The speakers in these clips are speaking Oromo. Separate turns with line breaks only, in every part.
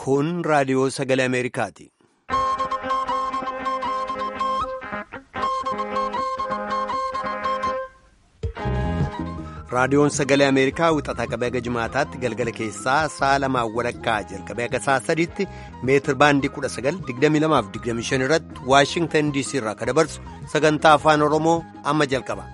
Kun raadiyoo sagalee Ameerikaati. Raadiyoon sagalee Ameerikaa wixataa qabee haga jimaataatti galgala keessaa sa'a lamaan walakkaa jalqabee haga sa'a sadiitti meetir baandii 1922-25 irratti Waashingtan DC irraa kan dabarsu sagantaa afaan Oromoo amma jalqaba.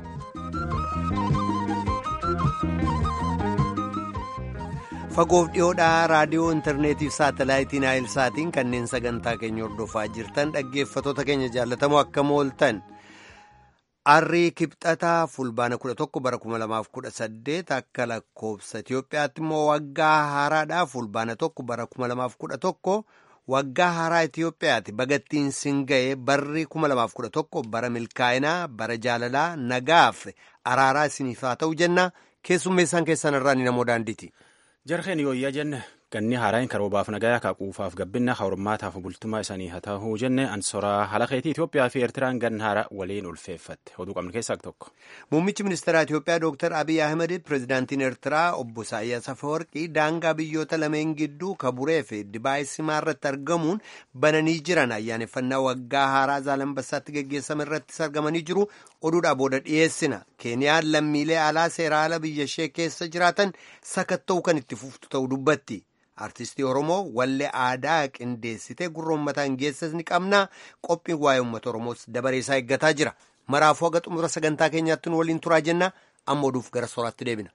Fagoof dhiyoodhaa raadiyoo intarneetiif saatalaayitii naayilsaatiin kanneen sagantaa keenya hordofaa jirtan dhaggeeffatoota keenya jaallatamoo akkam ooltan. Arrii kibxataa fulbaana 11 bara 2018 akka lakkoofsa Itoophiyaatti immoo waggaa haaraadhaa fulbaana 1 bara 2011 waggaa haaraa Itoophiyaatti bagattiin sin ga'ee barri 2011 bara milkaa'inaa bara jaalalaa nagaaf araaraa isiniif haa ta'u jenna keessummeessaan keessan irraa ni namoo daandiiti.
Jarheen yooyyaa jenne ganni haaraan karoobaaf nagayaa kaaquufaaf gabbinna hawrummaataaf bultumaa isaanii haa ta'uu jenne ansoraa halaqeetii Itoophiyaa fi Eertiraan ganna haara waliin ulfeeffatte oduu qabnu keessaa tokko.
Muummichi ministeeraa Itoophiyaa Dr. Abiy Ahmed pirezidaantiin Eertiraa obbo Isaayyaas Afeworqii daangaa biyyoota lameen gidduu kaburee fi Dibaay Simaa irratti argamuun bananii jiran ayyaaneffannaa waggaa haaraa Zaalambassaatti geggeessame irrattis argamanii jiru oduudhaa booda dhiyeessina. Keeniyaan lammiilee alaa seera ala biyya ishee keessa jiraatan sakatta'uu kan itti fuftu ta'uu dubbatti. Artistii Oromoo wallee aadaa qindeessitee gurra uummataan geessas ni qabna. Qophiin waa'ee uummata Oromoos dabaree isaa eeggataa jira. Maraafuu haga xumura sagantaa keenyaatti nu waliin turaa jenna. Amma oduuf gara sooraatti deebina.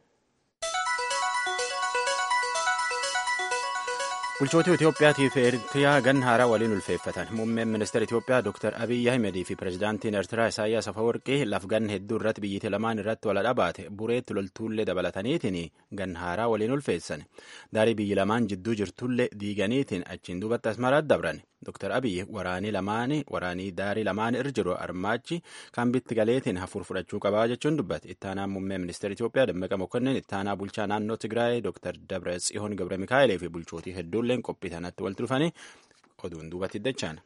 Bulchootii Itoophiyaatii fi Eertiraa ganna haaraa waliin ulfeeffatan. Muummeen ministeera Itoophiyaa Dr. Abiy Ahimedii fi pirezidaantiin Eertiraa Isaayyaas Afeworqii lafgan hedduu irratti biyyattii lamaan irratti wal dhabaate bureetti loltuullee dabalataniitiin ganna haaraa waliin ulfeessan. Daarii biyyi lamaan jidduu jirtullee diiganiitiin achiin duubatti asmaraatti dabran. Dr. Abiy waraanii lamaanii waraanii daarii lamaan irra jiru armaachi kan bitti galeetiin hafuur fudhachuu qabaa jechuun dubbate. Ittaanaan muummee ministeera Itoophiyaa Dammaqa Mokonnin ittaanaa bulchaa naannoo Tigraay Dr. Dabra Tsiyoon Gabre Mikaa'elee fi bulchootii hedduulleen qophii sanatti walitti dhufanii oduun duubatti dachaan.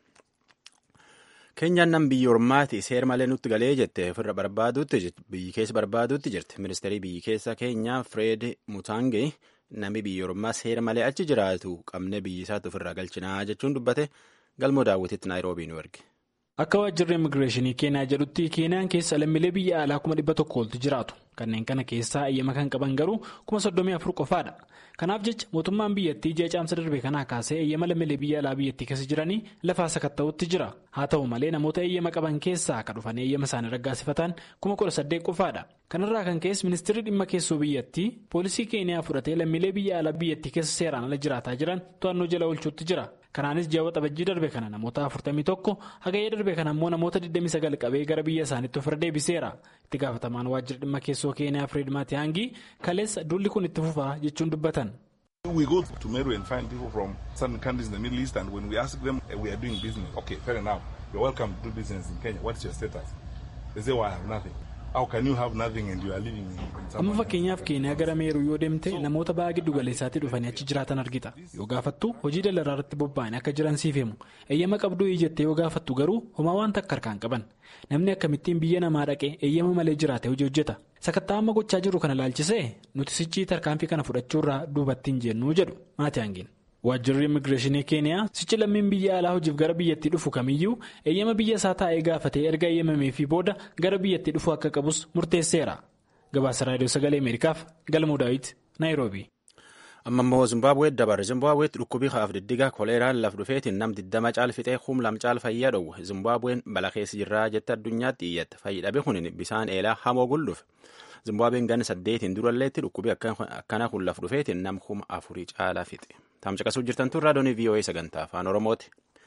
Keenyaan nam biyya ormaati seera malee nutti galee jette ofirra barbaaduutti biyyi keessa barbaaduutti jirti. Ministeerri biyyi keessa keenyaa Fireed Mutange namni biyya ormaa seera malee achi jiraatu qabnee biyyi isaatti ofirraa galchinaa jechuun dubbate galmoo daawwititti naayiroobii nu erge.
Akka waajjirri immigireeshinii keenyaa jedhutti keeniyaan keessa lammiilee biyya alaa kuma dhibba tokko oltu jiraatu. Kanneen kana keessaa eeyyama kan qaban garuu kuma soddomii afur qofaadha. Kanaaf jecha mootummaan biyyattii ji'a caamsa darbe kanaa kaasee eeyyama lammiilee biyya alaa biyyattii keessa jiranii lafaa sakatta'utti jira. Haa ta'u malee namoota eeyyama qaban keessaa akka dhufan eeyyama isaanii raggaasifatan kuma kudha saddeet qofaadha. Kanarraa kan ka'es ministeerri dhimma keessoo biyyattii poolisii keeniyaa fudhatee lammiilee biyya alaa biyyattii keessa seeraan ala jiraataa jiran to'annoo jala oolchuutti jira. Kanaanis ji'a waxabajjii darbe kana namoota 41 hagayya darbe kana immoo namoota 29 qabee gara biyya isaaniitti ofirra deebiseera. Itti gaafatamaan waajjira dhimma keessoo keeniyaa Fireed Maatiyaangii kaleessa dulli kun itti fufaa jechuun dubbatan.
We go to Meru and find people from certain countries in the Middle East and when we ask them we are doing business. Okay, fair enough. You're welcome to do business in Kenya. What's your status? They say, well, I have nothing. How can you have nothing and you are living in
Amma fakkeenyaaf keeniyaa gara meeruu yoo deemte namoota ba'aa giddu galeessaatti dhufanii achi jiraatan argita. Yoo gaafattu hojii daldalaa irratti bobba'anii akka jiran siif himu. Eeyyama qabduu jettee yoo gaafattu garuu homaa waan takka harkaan qaban. Namni akkamittiin biyya namaa dhaqee eeyyama malee jiraate hojii hojjeta. Sakattaa amma gochaa jiru kana laalchisee nuti sichii tarkaanfii kana fudhachuurraa duubatti hin jennuu jedhu Maatiyaangiin. Waajjirri immigireeshinii keeniyaa sichi lammiin biyya alaa hojiif gara biyyattii dhufu kamiyyuu eeyyama biyya isaa taa'ee gaafatee erga eeyyamameefii booda gara biyyattii dhufu akka qabus murteesseera. Gabaasa raadiyoo sagalee Ameerikaaf galmoo daawit Naayiroobii.
Amma immoo Zimbaabuwee dabarre Zimbaabuweetti dhukkubii haaf diddigaa koleeraan laf dhufeetiin nam diddama caalfixee hum lam caal fayyaa dhowwe Zimbaabuween bala keessa jirraa jette addunyaatti iyyatte fayyidhabe kun bisaan eelaa hamoo gullufe. Zimbaabuween ganna saddeetiin duralleetti dhukkubii akkana kun laf dhufeetiin nam kuma afurii caalaa fixe. Taamcaqasuu jirtan tun raadiyoon VOA sagantaa afaan Oromooti.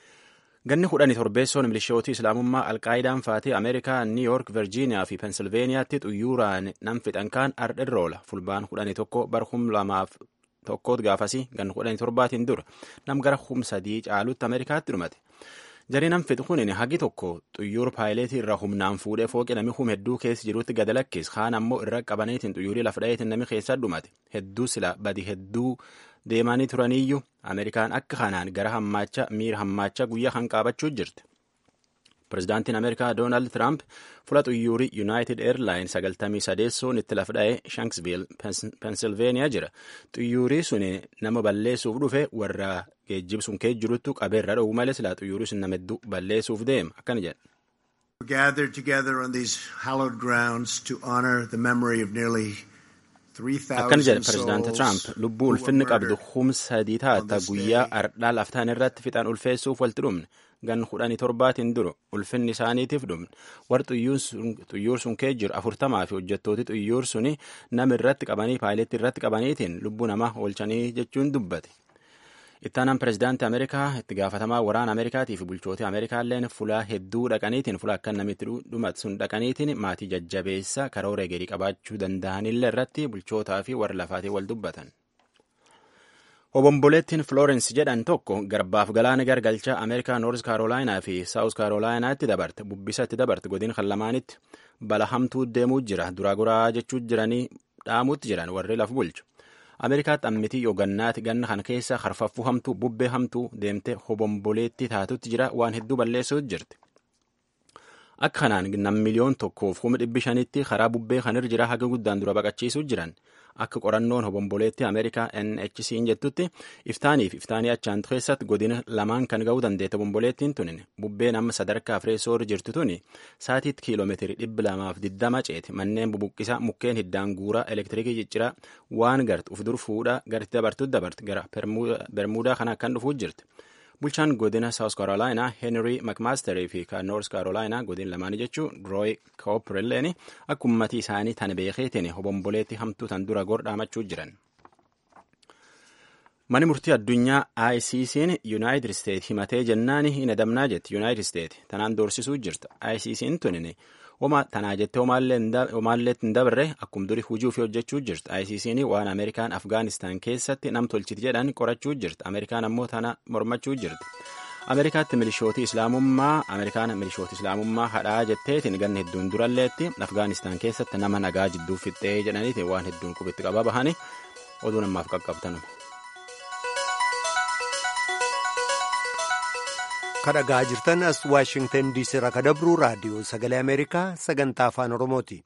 Ganni kudhanii torbeessoon milishootii Islaamummaa Alqaayidaan faatee Ameerikaa, Niiyoork, Virjiiniyaa fi Pensilveeniyaatti xuyyuuraan nam fixan kaan ardhirra oola. Fulbaan kudhanii tokko bara kum lamaaf tokkoot gaafasii ganna kudhanii torbaatiin dura nam gara kum sadii caalutti Ameerikaatti dhumate. Jarii nam fixu kun hagi tokko xuyyuur paayileetii irraa humnaan fuudhee fooqi nami hum hedduu keessa jirutti gada lakkis kaan ammoo irra qabaniitiin xuyyuurii lafa dhaheetiin nami keessa dhumate. Hedduu sila badi hedduu deemanii turaniyyuu Ameerikaan akka kanaan gara hammaacha miira hammaacha guyyaa kan qaabachuu jirti. Pireezidaantiin Ameerikaa Doonaald Tiraamp fula xuyyuurii Yuunaayitid Eerlaayins sagaltamii sadeessoon itti lafdha'ee Shanksviil, Pensilveeniyaa jira. Xuyyuurii sun nama balleessuuf dhufe warra geejjibsuun kee jiruttu qabeerra dhowwu malee silaa xuyyuurii sun nama hedduu balleessuuf deema akkana jedha.
gathered together on these hallowed grounds to honor the memory of nearly
akkana jedha pireezidaanti Tiraamp lubbuu ulfinni qabdu humna sadii taata guyyaa ardhaa laftaan irratti fixan ulfeessuuf walitti dhumne gan kudhanii torbaatiin duru ulfinni isaaniitiif dhumne warri xuyyuur sun kee jiru afurtamaa fi hojjettooti xuyyuur suni nama irratti qabanii paayileetti irratti qabaniitiin lubbuu namaa oolchanii jechuun dubbate. ittaanaan pireezidaantii ameerikaa itti gaafatamaa waraana ameerikaatii fi bulchootii ameerikaalleen fulaa hedduu dhaqaniitiin fulaa akka namitti dhumatu sun dhaqaniitiin maatii jajjabeessa karoora egerii qabaachuu danda'anillee irratti bulchootaa fi warra lafaatii wal dubbatan. Obomboleettiin Florence jedhan tokko garbaaf galaana gargalchaa Ameerikaa Noors Kaarolaayinaa fi Saawus Kaarolaayinaatti dabarte bubbisatti dabarte godin kan lamaanitti bala hamtuu deemuu jira duraa goraa jechuu jiranii dhaamuutti jiran warri laf bulchu. Ameerikaatti ammitii yoogannaati ganna kana keessa harfaffuu hamtuu bubbee hamtuu deemtee hobomboleetti taatutti jira waan hedduu balleessuutu jirti. Akka kanaan nam miliyoon tokkoof kuma dhibbi shanitti karaa bubbee kanirra jira haga guddaan dura baqachiisuu jiran akka qorannoon hobomboleetti Ameerikaa NHC'n jettutti iftaaniif iftaanii achaan keessatti godina lamaan kan ga'uu dandeette hobomboleettiin tunin bubbeen amma sadarkaa fireessoorri jirtu tuni saatiitti kiiloomeetirii dhibba lamaaf diddama ceeti manneen bubuqqisaa mukkeen hiddaan guuraa elektiriikii cicciraa waan gartu uf dur fuudhaa garitti dabartutti dabarte gara bermuudaa kana akkan dhufuu jirti. bulchaan godina saawus kaarolaayinaa heenrii makmaasterii fi kan noors kaarolaayinaa godin lamaanii jechuun rooy koopireelleen akka ummatii isaanii tan beekeetiin hobomboleetti hamtuu tan dura gordhaamachuu jiran. Mani murtii addunyaa ICC'n Yuunaayitid Isteet himatee jennaan hin adamnaa jetti Yuunaayitid Isteet tanaan doorsisuu jirta. ICC'n tunin Oma tanaa jettee homaallee hin dabarre akkuma durii hujii ofii hojjechuu jirti. ICC'n waan Ameerikaan Afgaanistaan keessatti nam tolchiti jedhan qorachuu jirti. Ameerikaan ammoo tana mormachuu jirti. Ameerikaatti milishootii Islaamummaa Ameerikaan milishootii Islaamummaa hadhaa jetteetiin ganna hedduun duralleetti Afgaanistaan keessatti nama nagaa jidduu fixxee jedhaniiti waan hedduun qubitti qabaa bahanii oduu namaaf qaqqabtanuma.
kadhagaa jirtan as waashingtan diisii irraa kadabruu raadiyoo sagalee ameerikaa sagantaa afaan oromooti.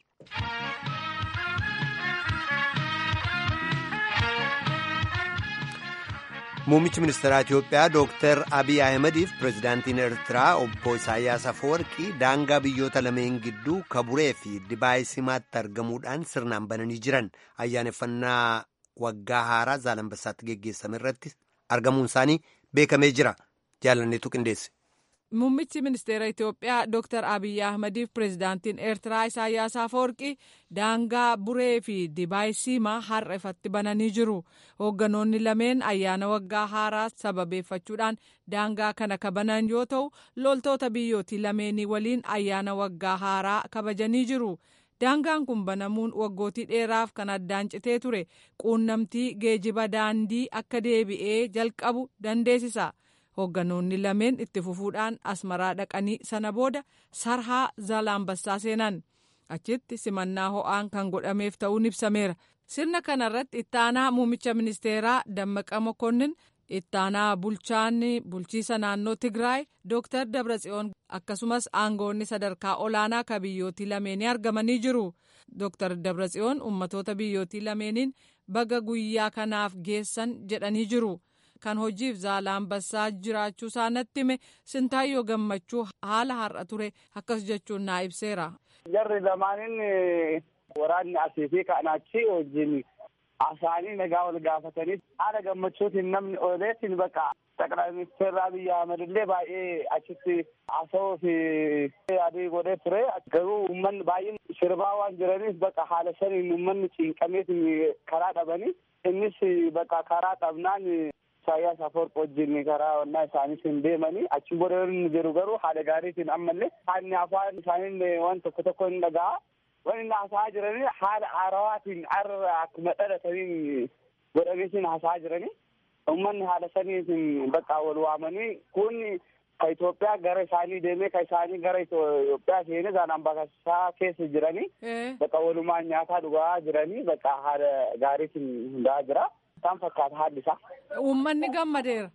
muummichi ministeeraa itiyoophiyaa dooktar abiy ahimadiif pireezidaantiin eertiraa obbo isaayyaas afawarqii daangaa biyyoota lameen gidduu kaburee fi dibaay simaatti argamuudhaan sirnaan bananii jiran ayyaaneffannaa waggaa haaraa zaalanbassaatti geggeessame irratti argamuun isaanii beekamee jira. jaalanneetu qindeesse.
Muummichi ministeera Itoophiyaa Dr. Abiyyi Ahmadiif pireezidaantiin Eertiraa Isaayyaas Afawarqii daangaa buree fi dibaay siimaa har'a ifatti bananii jiru. Hoogganoonni lameen ayyaana waggaa haaraa sababeeffachuudhaan daangaa kana kabanan yoo ta'u, loltoota biyyootii lameenii waliin ayyaana waggaa haaraa kabajanii jiru. Daangaan kun banamuun waggootii dheeraaf kan addaan citee ture quunnamtii geejiba daandii akka deebi'ee jalqabu dandeessisa. hoogganoonni lameen itti fufuudhaan asmaraa dhaqanii sana booda sarhaa zaalaambassaa seenan achitti simannaa ho'aan kan godhameef ta'uun ibsameera sirna kanarratti ittaanaa muummicha ministeeraa dammaqa mokonnin ittaanaa bulchaan bulchiisa naannoo tigraay dooktar dabratsiyoon akkasumas aangoonni sadarkaa olaanaa ka biyyootii lameenii argamanii jiru dooktar dabratsiyoon ummatoota biyyootii lameeniin baga guyyaa kanaaf geessan jedhanii jiru. kan hojiif zaalaambassaa jiraachuu isaa natti hime sintaayyoo gammachuu haala har'a ture akkas jechuun naa ibseera.
Jarri lamaanin waraanni asii fi kan achi wajjin asaanii nagaa wal gaafatanii haala gammachuutiin namni ooleetiin bakka ጠቅላይ ሚኒስትር አብይ አህመድ illee baay'ee achitti haasawuu fi adii godhee ture garuu uummanni baay'een sirbaa waan jiraniif bakka haala saniin uummanni cinqameetiin karaa dhabanii innis bakka karaa dhabnaan Isaayyaas Afawarqi wajjin karaa onnaa isaaniitiin deemanii achi booda inni jiru garuu haala gaariitiin ammallee haalli afaan isaanii waan tokko tokko hin dhaga'a. Waan inni haasa'aa jiranii haala haarawaatiin arra akkuma dhalataniin godhameetiin haasa'aa jiranii. Uummanni haala saniitiin bakka wal waamanii kun ka Itoophiyaa gara isaanii deemee ka isaanii gara Itoophiyaa seenee zaalaambassaa keessa jiranii bakka walumaan nyaataa dhugaa jiranii bakka haala gaariitiin hundaa'aa jira. Isaan fakkaata haalli isaa.
Uummanni gammadeera.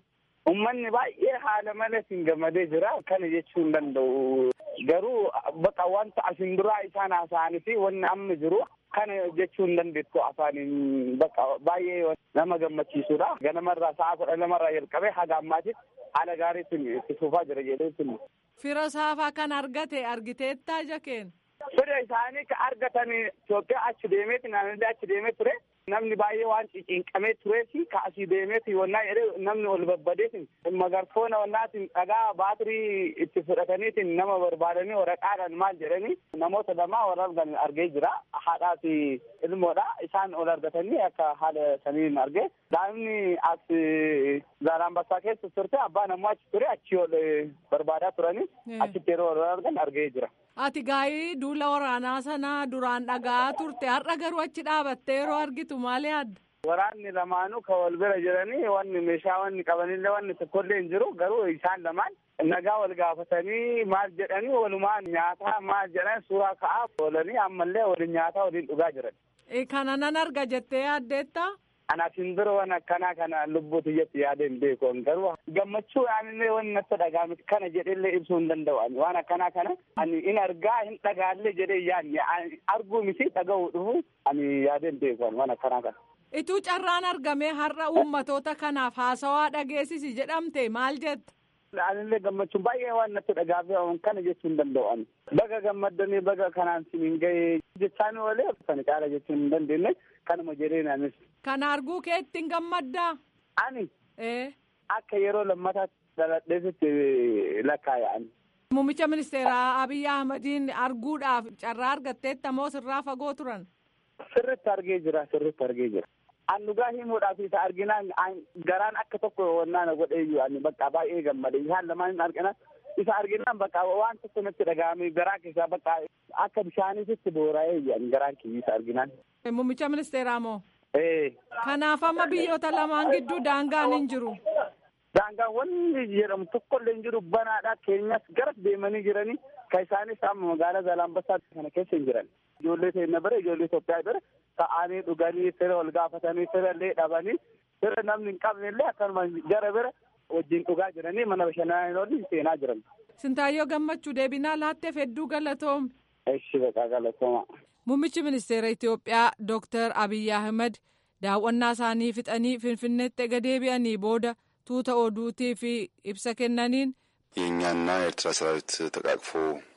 Uummanni baay'ee haala malee hin gammadee jira. Kana jechuu hin danda'u. Garuu bakka wanta asin duraa isaan haasa'anii fi wanni amma jiru kana jechuu hin dandeettu afaaniin bakka baay'ee nama gammachiisudha. Ganamarraa sa'a kudha lamarraa jalqabee haga ammaatitti haala gaariitiin itti fufaa jira jedhee
Fira saafaa kan argate argiteettaa jakeen.
Fira isaanii ka argatan Itoophiyaa achi deemeeti naannolee achi deemee ture. Namni baay'ee waan cinqamee turee fi kaasii deemeeti wannaa jedhee namni ol babbadeetiin magarfoona wannaatiin dhagaa baatirii itti fudhataniitiin nama barbaadanii waraqaadhaan maal jedhanii namoota lamaa wal argan argee jira. Haadhaa fi ilmoodha. Isaan ol argatanii akka haala saniin argee. Daa'imni as Zaalambassaa keessa turte abbaan ammoo achi ture achi ol barbaadaa turanii achitti yeroo wal argan argee jira.
Ati gaa'ii duula waraanaa sanaa duraan dhagaa turte har'a garuu achi dhaabattee yeroo argitu maal yaadda?
Waraanni lamaanuu kan wal bira jiranii wanni meeshaa wanni qabanillee wanni tokkollee hin jiru garuu isaan lamaan nagaa wal gaafatanii maal jedhanii walumaan nyaataa maal jedhan suuraa ka'aa oolanii ammallee waliin nyaataa waliin dhugaa jiran.
Kana nan arga jettee yaaddeetta?
Anaaf hin bira waan akkanaa kana lubbuu tiyyatti yaada hin beekoon garuu gammachuu aanillee wanni natti dhagaame kana jedhellee ibsuu hin danda'u ani waan akkanaa kana ani in argaa hin dhagaallee jedhee yaadne arguu miti dhaga'uu dhufu ani yaada hin beekoon waan akkanaa kana.
Ituu carraan argamee har'a uummatoota kanaaf haasawaa dhageessisi jedhamte maal jetta?
Anillee gammachuun baay'ee waan natti dhagaafee kana jechuu hin danda'u ani. Baga gammaddanii baga kanaan siniin gahee jechaan oolee kan caala jechuu hin dandeenye kanuma jedhee naanis.
Kana arguu kee ittiin gammaddaa?
Ani.
Ee.
Akka yeroo lammataatti dhaladheesitti lakkaa'an.
Muummicha ministeeraa Abiyyi Ahmadiin arguudhaaf carraa argatteetta moo sirraa fagoo turan?
Sirritti argee jira sirritti argee jira. An dhugaa himuudhaaf isa arginaan garaan akka tokko wannaan godheeyyu ani bakka baay'ee gammade isaan lamaan argina isa arginaan bakka waan tokko natti dhaga'ame garaa keessaa bakka akka bishaaniitti boora'ee garaan kiyya isa arginaan.
Muummicha ministeeraa moo?
Ee.
Kanaaf amma biyyoota lamaan gidduu daangaan hin jiru.
Daangaan wanni jedhamu tokkollee hin jiru banaadha keenyas gara deemanii jiranii kan isaanis amma magaalaa Zaalambassaa kana keessa hin jiran. Ijoollee keenya bira ijoollee Itoophiyaa bira ta'anii dhuganii fira wal gaafatanii fira illee dhabanii fira namni hin qabne illee akkanuma gara bira wajjin dhugaa jiranii mana bashannanaa seenaa jiran.
Sintaayyoo gammachuu deebinaa laatteef hedduu galatoom.
Eshi baqaa galatooma.
Muummichi ministeera Itoophiyaa Dooktar Abiyyi Ahmed daawwannaa isaanii fixanii Finfinneetti ega deebi'anii booda tuuta oduutii fi ibsa kennaniin.
የእኛና የኤርትራ ሰራዊት ተቃቅፎ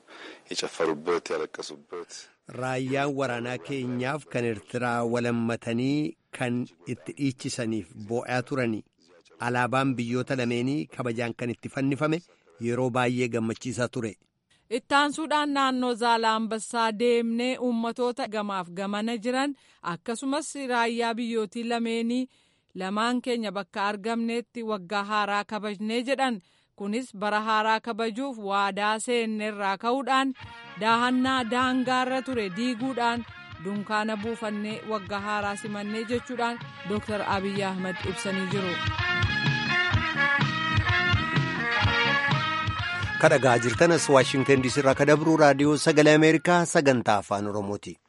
የጨፈሩበት ያለቀሱበት
Raayyaan waraanaa keenyaaf kan Eertiraa walammatanii kan itti dhiichisaniif boo'aa turani. Alaabaan biyyoota lameenii kabajaan kan itti fannifame yeroo baay'ee gammachiisaa ture.
Ittaansuudhaan naannoo Zaalaambassaa deemnee uummatoota gamaaf gamana jiran akkasumas raayyaa biyyootii lameenii lamaan keenya bakka argamneetti waggaa haaraa kabajnee jedhan. kunis bara haaraa kabajuuf waadaa seenneerraa ka'uudhaan daahannaa daangaarra ture diiguudhaan dunkaana buufannee waggaa haaraa simannee jechuudhaan dooktar abiyyi ahmad ibsanii jiru.
kadhagaa jirtanas waashingtan diisii irraa kadabruu raadiyoo sagalee ameerikaa sagantaa afaan oromooti.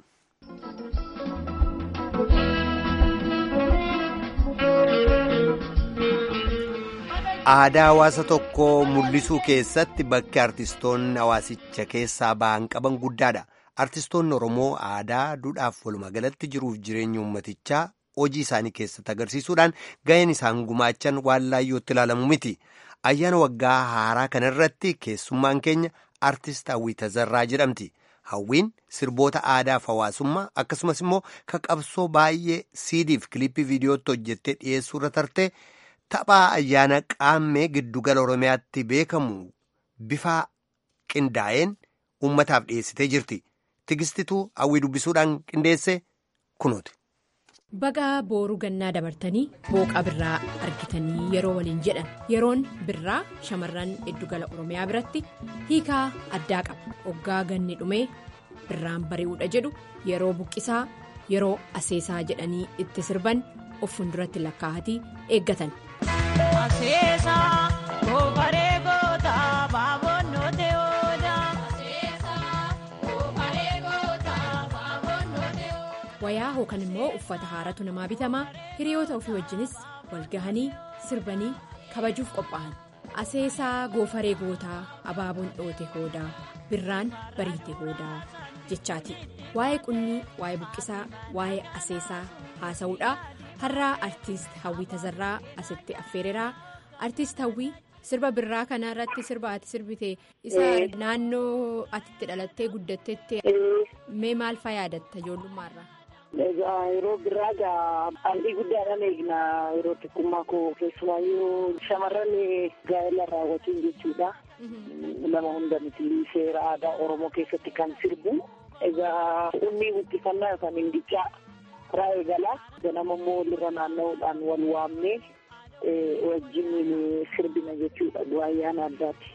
aadaa hawaasa tokkoo mul'isuu keessatti bakki artistoonni hawaasicha keessaa ba'an qaban guddaadha. Artistoonni Oromoo aadaa duudhaaf walumaa galatti jiruuf jireenya uummatichaa hojii isaanii keessatti agarsiisuudhaan ga'een isaan gumaachan waan laayyootti ilaalamu miti. Ayyaana waggaa haaraa kanarratti keessummaan keenya artist Hawwii Tazarraa jedhamti. Hawwiin sirboota aadaaf hawaasummaa akkasumas immoo ka qabsoo baay'ee siidiif kilippii viidiyootti hojjettee dhiyeessuurra tarte. Taphaa ayyaana qaammee giddugala Oromiyaatti beekamu bifa qindaa'een uummataaf dhiyeessitee jirti. Tigistituu hawwii dubbisuudhaan qindeesse kunuuti.
Baga booruu gannaa dabartanii booqa birraa argitanii yeroo waliin jedhan yeroon birraa shamarran giddugala Oromiyaa biratti hiikaa addaa qaba. Hoggaa ganni dhumee birraan bari'uudha jedhu yeroo buqqisaa yeroo aseesaa jedhanii itti sirban of fuulduratti lakkaa'atii eeggatan. wayaa hookan immoo uffata haaratu namaa bitamaa hiriyoota ofii wajjinis walgahanii sirbanii kabajuuf qophaa'an aseesaa goofaree gootaa abaaboon dhoote hoodaa birraan bariite hoodaa jechaati waa'ee qunnii waa'ee buqqisaa waa'ee aseesaa haasa'uudha har'aa artiist hawwii tazarraa asitti affeereraa artiist hawwii. sirba birraa kana irratti sirba ati sirbite isa naannoo atitti dhalattee guddattetti mee maal faa yaadatta ijoollummaarraa.
Egaa yeroo birraa egaa ardii guddaadhaan eegna yeroo xiqqummaa koo keessumaayyuu shamarran gaa'ela raawwatiin jechuudha. Nama hunda miti seera aadaa Oromoo keessatti kan sirbu. Egaa ummii buqqifannaa yookaan hindicaa karaa eegala. Ganama immoo walirra naanna'uudhaan wal waamnee wajjin sirbina jechuudha ayyaana addaati.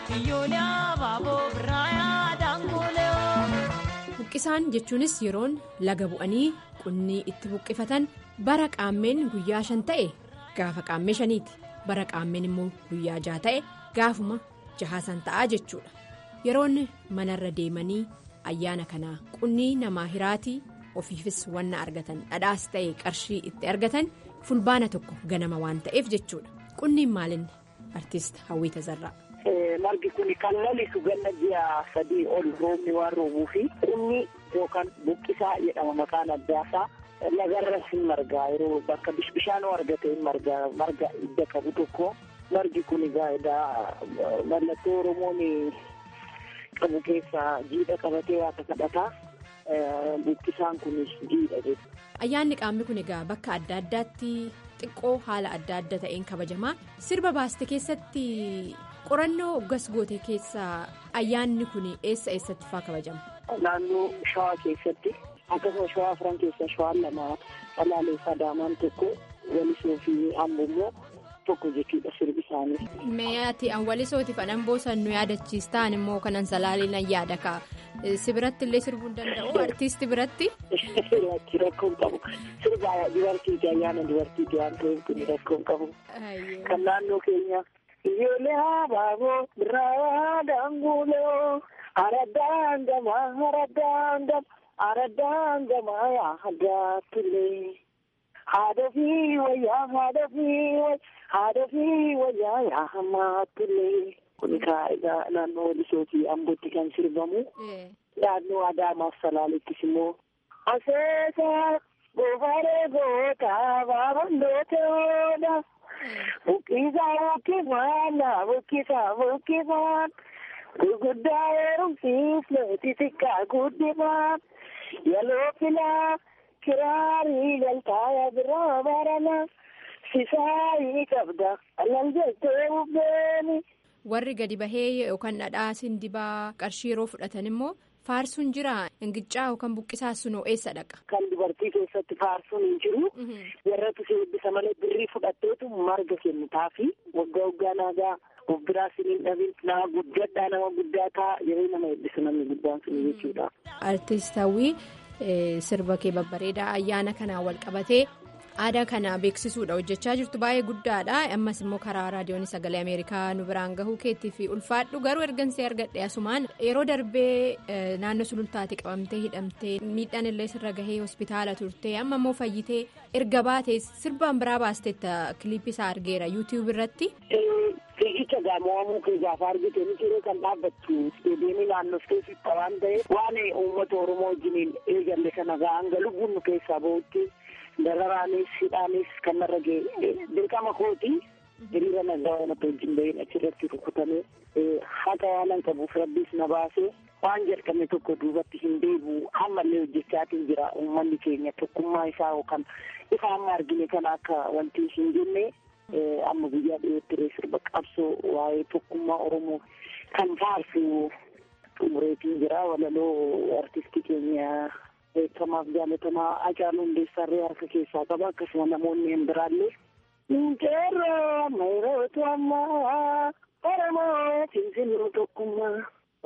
Buqqisaan jechuunis yeroon laga bu'anii qunnii itti buqqifatan bara qaammeen guyyaa shan ta'e gaafa qaammee shaniiti bara qaammeen immoo guyyaa jaha ta'e gaafuma jahaasan ta'aa jechuudha yeroon manarra deemanii ayyaana kanaa qunnii namaa hiraatii ofiifis wanna argatan dhadhaas ta'e qarshii itti argatan. fulbaana tokko ganama waan ta'eef jechuudha qunniin maalinni artiist hawwii tazarraa.
margi kun kan lalisu ganna ji'a sadii ol roobni waan roobuu fi qunni yookaan buqqisaa jedhama maqaan addaasaa lagarras hin margaa yeroo bakka bishaan argate hin margaa marga idda qabu tokko margi kun egaa mallattoo oromoon qabu keessaa jiidha qabatee waaqa kadhataa buqqisaan kun jiidha jechuudha.
ayyaanni qaamni kun egaa bakka adda addaatti xiqqoo haala adda adda ta'een kabajamaa sirba baaste keessatti qorannoo hoggas goote keessaa ayyaanni kun eessa eessatti faa kabajama.
naannoo shawaa keessatti akkasuma shawaa afran keessaa shawaan lama salaaleessaa daamaan tokko walisoo fi amboo tokko jechuudha sirbi isaanii.
mee ati walisootiif anan boosan nu yaadachiistaan immoo kanan salaaliin yaada kaa. si biratti illee sirbuu hin danda'u artiisti biratti.
rakkoon qabu sirba dubartiiti ayyaana dubartiiti waan ta'eef kun rakkoon qabu. kan naannoo keenya. ijoollee habaaboo birraa daanguuloo araddaan gamaa araddaan gamaa araddaan gamaa yaa haggaatullee. haadha fi wayyaa haadha fi haadha fi wayyaa yaa hammaatullee. kun egaa naannoo walisoo fi ambootti kan sirbamu naannoo adaamaaf salaalettis immoo aseesaa goofaree gootaa baabandooteedha buqqisaa buqqifaan buqqisaa buqqifaan gurguddaa heerumsiisne xixiqqaa guddifaan yaloo filaa kiraarii galtaaya biraa barana sisaayii qabda alal jettee bubbeeni.
warri gadi bahee yookaan dhadhaa sindibaa qarshii yeroo fudhatan immoo faarsuun jira ingicaa yookaan buqqisaa sunoo eessa dhaqa.
kan dubartii keessatti faarsuun hin jiru warratu si eebbisa malee birrii fudhatteetu marga kennitaa fi waggaa waggaa naagaa of biraa siniin dhabin nama guddadhaa nama guddaa ta'a yeroo nama eebbisu namni guddaan sun jechuudha.
artiist hawwii sirba kee babbareedaa ayyaana kanaan wal qabatee. aadaa kana beeksisuudha hojjechaa jirtu baay'ee guddaadha ammas immoo karaa raadiyoon sagalee ameerikaa nu biraan gahuu keetti fi ulfaadhu garuu ergansee argadhe asumaan yeroo darbee naannoo sulultaate qabamtee hidhamtee miidhaan illee sirra gahee hospitaala turte amma immoo fayyitee erga baatee sirbaan biraa baasteetta kiliipii isaa argeera yuutiyuub irratti.
fiigicha gaamawamuu kee gaafa argite ni jiree kan dhaabbattu isteediyeemii naannofteefi waan ta'eef waan uummata oromoo wajjiniin eegalle kana hanga lubbuun nu keessaa bahutti. dararaanis hidhaanis kan narra ga'e dirqama kooti hiriira nagaa uummata wajjin bahin achirratti rukutamee haqa waanan qabuuf rabbiis na baasee waan jedhame tokko duubatti hin deebi'u ammallee hojjechaatiin jira uummanni keenya tokkummaa isaa yookaan ifa amma argine kana akka wanti hin jenne amma guyyaa dhiyootti sirba qabsoo waa'ee tokkummaa oromoo kan faarsu xumureetiin jira walaloo artistii keenya beekamaaf jaalatamaa Hacaaluu Hundeessarree harka keessaa qaba akkasuma namoonni hin biraallee. Ninkeerroo mayrootu ammaa Oromoo cimsinuu tokkummaa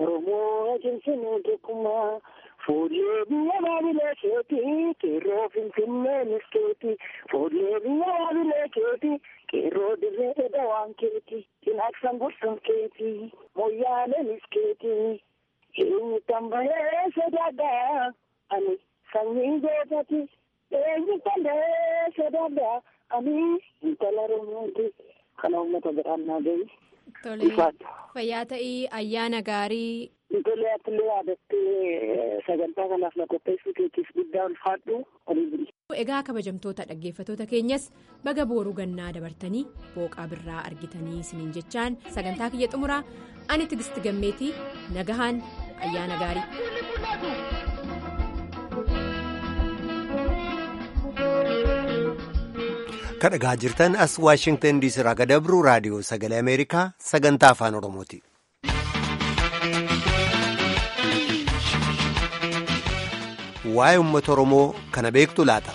Oromoo cimsinuu tokkummaa Fuullee biyya baabilee keetii qeerroo finfinneenis keetii Fuullee biyya baabilee keetii qeerroo dirree dawaan keetii Cinaaqsan gorsan keetii Moyyaaleenis keetii Eenyu tambahee sodaadhaa ani sanyii gootati eenyu tambahee sodaadhaa ani intala oromooti kana uummata biraan naa gahi.
Tole fayyaa ta'ii ayyaana gaarii.
Tole attillee yaadattee sagantaa kanaaf na qopheessuu keetiif guddaa ulfaadhu olii buli.
Egaa kabajamtoota dhaggeeffattoota keenyas baga booruu gannaa dabartanii booqaa birraa argitanii isiniin jechaan sagantaa kiyya xumuraa ani tigisti gammeetii nagahaan ayyaana gaarii.
Kan dhagaa jirtan as Waashingtan diisii irraa gadabru raadiyoo sagalee Ameerikaa sagantaa afaan Oromooti. Waa'ee uummata Oromoo kana beektu laata?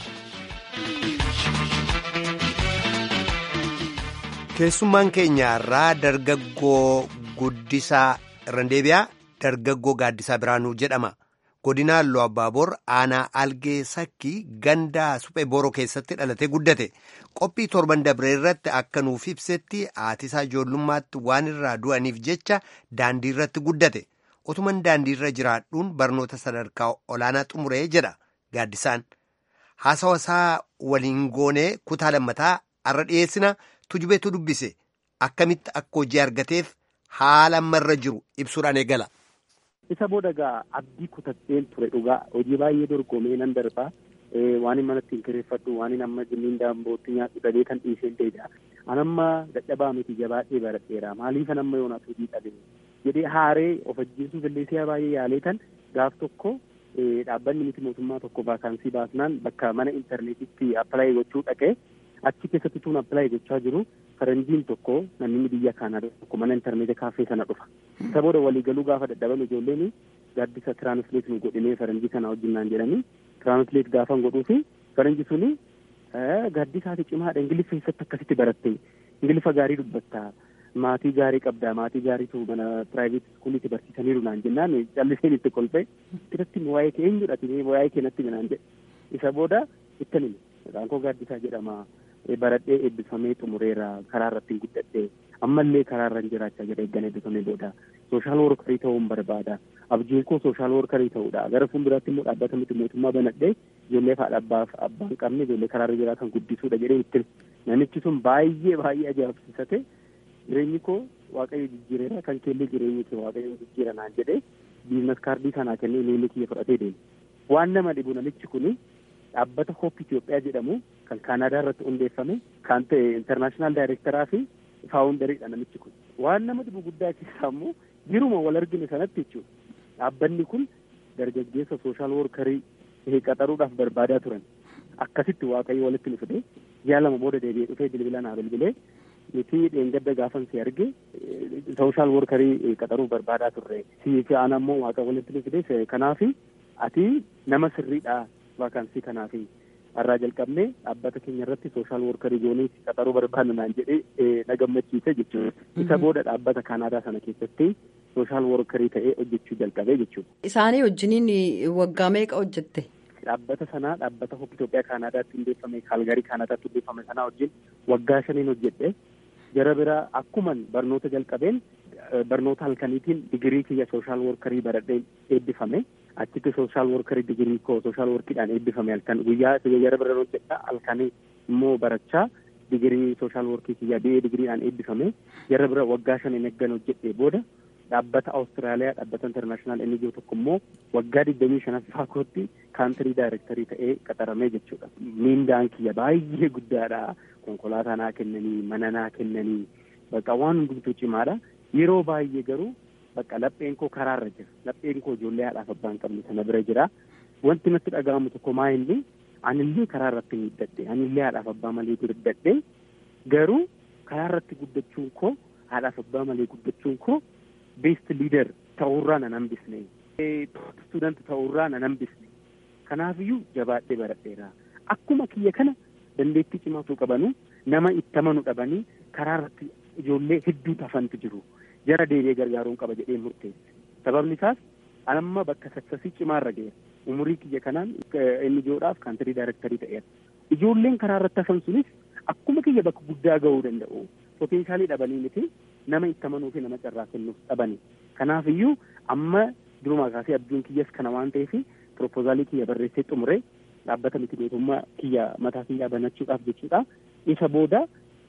Keessummaan keenya irraa dargaggoo guddisaa irraan deebi'aa dargaggoo gaaddisaa biraanuu jedhama. Godina Halluu Abbaabor aanaa algee sakkii gandaa suphee boroo keessatti dhalatee guddate. Qophii torban dabree irratti akka nuuf ibsetti haatisaa ijoollummaatti waan irraa du'aniif jecha daandii irratti guddate. Otuman daandii irra jiraadhuun barnoota sadarkaa olaanaa xumuree jedha gaaddisaan. Haasawasaa waliin goonee kutaa lammataa har'a dhiyeessina tujubeetu dubbise. Akkamitti akka hojii argateef haala ammarra jiru ibsuudhaan eegala.
Isa booda egaa abdii kutadheen ture dhugaa hojii baay'ee dorgomee nan darbaa waan hin manatti hin kireeffadhu waan hin amma jimmiin daambootti nyaadhu dhabee kan dhiiseen deebi'a. Anamma dadhabaa miti jabaadhee baradheera maaliifan amma yoonaas hojii dhabee jedhee haaree of ajjeesuuf illee si'a baay'ee yaalee tan gaaf tokko dhaabbanni miti mootummaa tokko vaakaansii baasnaan bakka mana intarneetitti appilaayi gochuu dhaqee achi keessatti tuun appilaayi gochaa jiru faranjiin tokko namni biyya kaanaa tokko mana intarneetii kaaffee sana dhufa. Isa booda waliigaluu gaafa dadhaban ijoolleen gaaddisa tiraansleet nu godhinee faranjii kana wajjin naan jedhanii tiraansleet gaafa godhuu fi faranji suni gaaddisaati cimaadha ingiliffa keessatti akkasitti baratte ingiliffa gaarii dubbatta maatii gaarii qabda maatii gaariitu mana piraayiveet iskuuliitti barsiisaniiru naan jennaan calliseen itti kolfee irratti waa'ee kee eenyudha waa'ee kee natti naan jedhe isa booda ittan hime maqaan koo gaaddisaa jedhama baradhee eebbifamee xumureera karaa irratti guddadhee ammallee karaa irra jiraachaa jira eeggan eebbifamee booda sooshaal workarii ta'uun barbaada abjuun koo sooshaal workarii ta'uudha gara fuulduraatti immoo dhaabbata miti mootummaa banadhee ijoollee haadha abbaaf abbaan qabne ijoollee karaa irra jiraatan guddisuudha jedhee itti namichi sun baay'ee baay'ee ajaa'ibsiisate jireenyi koo waaqayyo jijjiireera kan keellee jireenyi kee waaqayyo jijjiira naan jedhee biizines kaardii sanaa kennee imeelii kiyya fudhatee deeme waan nama dhibu namichi kuni dhaabbata hoop Itoophiyaa jedhamu kan Kaanaadaa irratti hundeeffame kan ta'e intarnaashinaal daayirektaraa fi faawundariidha namichi kun. Waan nama dhibu guddaa keessaa immoo jiruma wal argine sanatti jechuudha. Dhaabbanni kun dargaggeessa sooshaal workarii qaxaruudhaaf barbaadaa turan. Akkasitti waaqayyo walitti nu fide ji'a lama booda deebi'ee dhufee bilbila naa bilbilee nuti dheengadda gaafan si arge sooshaal workarii qaxaruuf barbaadaa turre. Si fi ana immoo waaqa walitti nu fide kanaafi ati nama sirriidha vaakaansii kanaafi har'aa jalqabnee dhaabbata keenya irratti sooshaal workarii goonee qaxaruu barbaadna naan jedhee na gammachiise jechuudha. Isa booda dhaabbata Kaanaadaa sana keessatti sooshaal workarii ta'ee hojjechuu jalqabee jechuudha.
Isaanii wajjiniin waggaa meeqa hojjette?
Dhaabbata sanaa dhaabbata Hoop Itoophiyaa Kaanaadaatti hundeeffame Kaalgarii Kaanaadaatti hundeeffame sanaa wajjin waggaa shaniin hojjedhe jara biraa akkuman barnoota jalqabeen barnoota halkaniitiin digirii kiyya sooshaal workarii baradhee eebbifame. achitti sooshaal workarii digirii koo sooshaal workiidhaan eebbifame halkan guyyaa jara bira hojjedha halkanii immoo barachaa digirii sooshaal workii kiyya bi'ee digiriidhaan eebbifame jara bira waggaa shan eeggan hojjedhe booda dhaabbata awustiraaliyaa dhaabbata intarnaashinaal NGO tokko immoo waggaa digdamii shanaffaa kootti kaantirii daayirektarii ta'ee qaxaramee jechuudha. Miindaan kiyya baay'ee guddaadha. Konkolaataa naa kennanii mana naa kennanii bakka waan hundumtuu cimaadha. Yeroo baay'ee garuu bakka lapheen koo karaarra jira lapheen koo ijoollee haadhaaf abbaan qabne sana bira jira wanti natti dhaga'amu tokko maa inni anillee karaa irratti guddadhe anillee haadhaaf abbaa malee guddadhe garuu karaa irratti guddachuun koo haadhaaf abbaa malee guddachuun koo beest liider ta'uurraa nan hambisne student ta'uurraa nan hambisne kanaafiyyuu jabaadhee baradheera akkuma kiyya kana dandeettii cimaatu qabanu nama itti amanu dhabanii karaa irratti ijoollee hedduu tafantu jiru. jara deebi'ee gargaaruun qaba jedhee murteesse sababni isaas amma bakka sassasii cimaarra ga'eera umurii kiyya kanaan inni ijoodhaaf kaantirii daayirektarii ta'eera ijoolleen karaa irratti hafan sunis akkuma kiyya bakka guddaa ga'uu danda'u poteenshaalii dhabanii miti nama itti amanuu fi nama carraa kennuuf dhabani kanaaf iyyuu amma durumaa kaasee abjuun kiyyas kana waan ta'eef propoozaalii kiyya barreessee xumuree dhaabbata miti mootummaa kiyya mataa kiyyaa banachuudhaaf jechuudha isa booda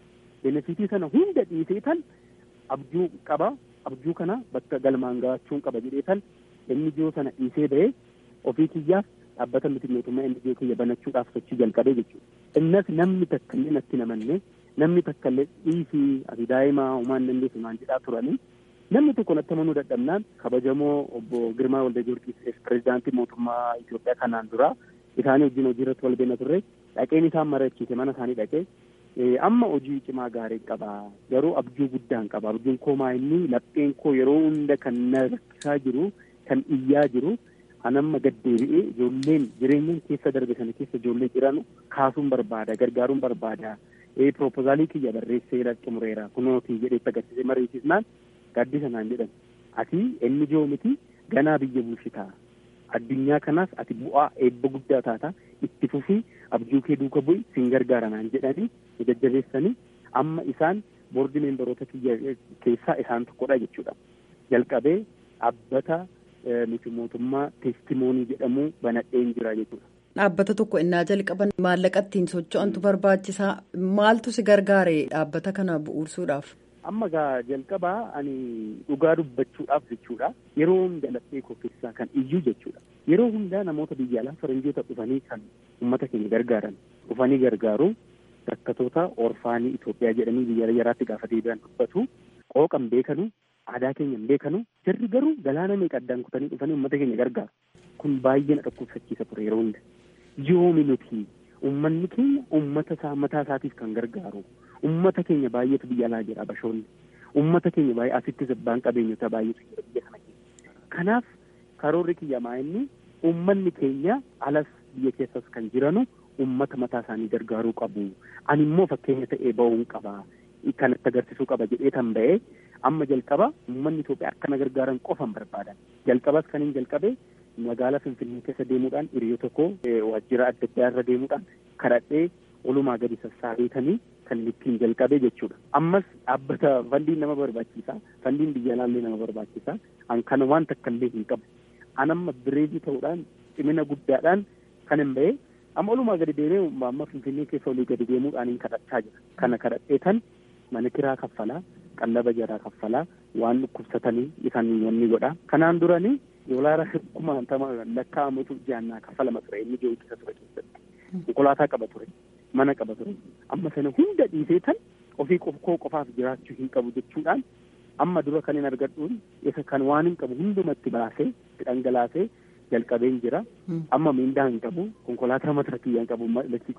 benefitii sana hunda dhiisee tan abjuu qaba abjuu kana bakka galmaan gahachuun qaba jedhee tan NGO sana dhiisee ba'ee ofii kiyyaaf dhaabbata miti mootummaa NGO kiyya banachuudhaaf sochii jalqabee jechuudha. Innas namni takka illee natti namanne namni takka illee dhiisii ati daa'imaa homaan dandeessu naan jedhaa turanii namni tokko natti amanuu dadhabnaan kabajamoo obbo Girmaa Walda Giyoorgis pirezidaantii mootummaa Itoophiyaa kanaan dura isaanii wajjin hojii irratti wal beena turre dhaqeen isaan marachiise mana isaanii dhaqee amma hojii cimaa gaarii qaba garuu abjuu guddaan qaba abjuun koo maa inni lapheen koo yeroo hunda kan na rakkisaa jiru kan iyyaa jiru anamma gaddeebi'ee ijoolleen jireenyaan keessa darbe sana keessa ijoollee jiran kaasuun barbaada gargaaruun barbaada proposaalii kiyya barreessee xumureera kunootii jedhee agarsiisee mariisisnaan gaaddisa naan jedhan ati inni joo miti ganaa biyya bulchitaa addunyaa kanaas ati bu'aa eebba guddaa taata itti fufii abjuu kee duuka bu'i sin gargaara naan jedhanii jajjabeessanii amma isaan boordi meembaroota kiyya keessaa isaan tokkodha jechuudha jalqabee dhaabbata miti mootummaa teestimoonii jedhamu banadheen jira jechuudha.
Dhaabbata tokko innaa jalqaban maallaqa ittiin socho'antu barbaachisaa maaltu si gargaare dhaabbata kana bu'uursuudhaaf?
Amma gaa jalqabaa ani dhugaa dubbachuudhaaf jechuudha yeroo hunda laphee koo keessaa kan iyyuu jechuudha yeroo hundaa namoota biyya alaa faranjoota dhufanii kan uummata keenya gargaaran dhufanii gargaaru rakkatoota orfaanii Itoophiyaa jedhanii biyya yaraatti gaafa deebi'an dubbatu qooqan beekanu aadaa keenya hin beekanu jarri garuu galaana meeqa addaan kutanii dhufanii uummata keenya gargaaru kun baay'ee na dhukkubsachiisa ture yeroo hunda yoomi nuti uummanni keenya uummata isaa mataa isaatiif kan gargaaru ummata keenya baay'eetu biyya alaa jira bashoonni ummata keenya baay'ee asitti abbaan qabeenyota baay'eetu jira biyya kana keessa kanaaf karoorri kiyyamaa inni ummanni keenya alas biyya keessas kan jiranu ummata mataa isaanii gargaaruu qabu ani immoo fakkeenya ta'ee ba'uun qaba kanatti agarsiisuu qaba jedhee tan ba'ee amma jalqaba ummanni Itoophiyaa akkana gargaaran qofan barbaadan jalqabas kan hin jalqabe magaalaa Finfinnee keessa deemuudhaan hiriyyoo tokko waajjira adda addaa irra deemuudhaan kadhadhee olumaa gadi sassaabeetanii kan ittiin jalqabee jechuudha. Ammas dhaabbata fandiin nama barbaachisa. Fandiin biyya alaallee nama barbaachisa. An kana waan takka illee hin qabu. An amma bireedii ta'uudhaan cimina guddaadhaan kan hin ba'e amma olumaa gadi deemee amma Finfinnee keessa olii gadi deemuudhaan hin kadhachaa jira. Kana kadhadhee tan mana kiraa kaffalaa, qallaba jaraa kaffalaa, waan dhukkubsatanii isaan wanni godha. Kanaan duranii doolaara kumaatama lakkaa'amutu jaannaa kaffalama ture inni ijoo ittisa ture keessatti. Konkolaataa qaba ture. mana qaba ture amma sana hunda dhiisee tan ofii koo qofaaf jiraachuu hin qabu jechuudhaan amma dura kan hin argadhuun isa kan waan hin qabu hundumatti baasee dhangalaasee jalqabeen jira amma miindaa hin qabu konkolaataa mataa kiyyaa hin qabu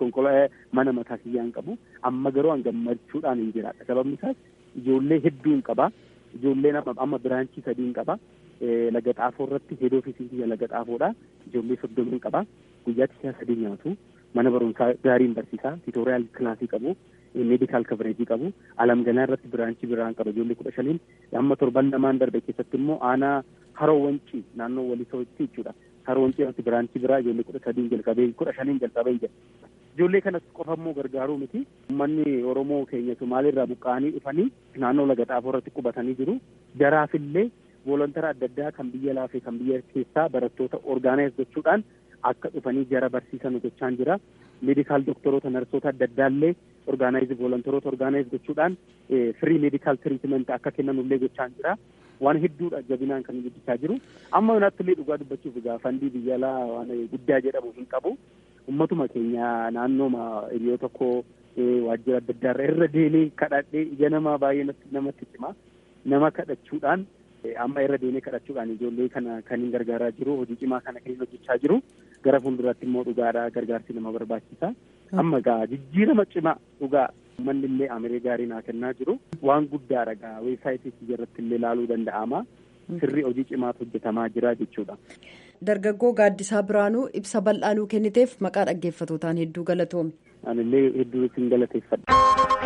mana mataa kiyyaa hin qabu amma garuu an gammachuudhaan hin jiraadha sababni isaas ijoollee hedduu hin qaba ijoolleen amma biraanchii sadii hin qaba laga xaafoo irratti heed ofiisii kiyya laga xaafoodha ijoollee soddoma hin qaba guyyaatti siyaa sadii nyaatu mana barumsaa gaariin barsiisaa tiitooriyaal kilaasii qabu meedikaal kabareejii qabu alamganaa irratti biraanchii biraan qaba ijoollee kudha shaniin amma torban lamaan darbe keessatti immoo aanaa haroo wancii naannoo walisootti jechuudha haroo wancii irratti biraanchii biraa ijoollee kudha sadiin jalqabee kudha shaniin jalqabee jira ijoollee kanas qofa immoo gargaaruu miti uummanni oromoo keenya somaaliirraa buqqa'anii dhufanii naannoo laga xaafoo irratti qubatanii jiru jaraafillee volontara adda addaa kan biyya laafee kan biyya keessaa barattoota orgaanaayis gochuudhaan akka dhufanii jara barsiisan gochaan jira meedikaal doktoroota narsoota adda addaallee orgaanaayiz volontaroota orgaanaayiz gochuudhaan firii meedikaal tiriitimenti akka kennanullee gochaan jira waan hedduudha jabinaan kan guddichaa jiru amma naattillee dhugaa dubbachuuf egaa fandii biyya alaa waan guddaa jedhamu hin qabu ummatuma keenya naannooma hiriyoo tokko waajjira adda addaarra irra deemee kadhadhee ija namaa baay'ee namatti hima nama kadhachuudhaan amma irra deemee kadhachuudhaan ijoollee kana kan hin gargaaraa jiru hojii cimaa kana kan hin hojjechaa jiru gara fuulduraatti immoo dhugaadha gargaarsi nama barbaachisa amma gaa jijjiirama cimaa dhugaa uummanni illee amiree gaarii naa kennaa jiru waan guddaadha gaa weebsaayitii irratti illee ilaaluu danda'ama sirrii hojii cimaatu hojjetamaa jira jechuudha.
Dargaggoo Gaaddisaa Biraanuu ibsa bal'aanuu kenniteef maqaa dhaggeeffatootaan hedduu galatoomi.
Anillee hedduu isin galateeffadha.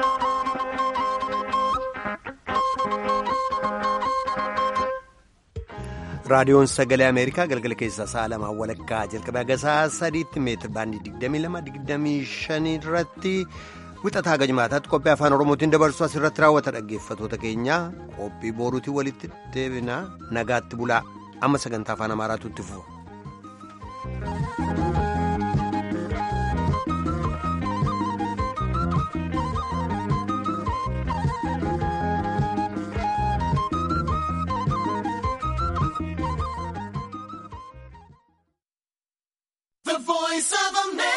raadiyoon sagalee ameerikaa galgala keessaa sa'a lamaa walakkaa jalqabee haga sa'a sadiitti meetir baandii 22-25 irratti wixataa haga jimaataatti qophii afaan oromootiin dabarsu asirratti raawwata dhaggeeffatoota keenya qophii boruutiin walitti deebina nagaatti bulaa amma sagantaa afaan amaaraatu itti fufa.
voice of America.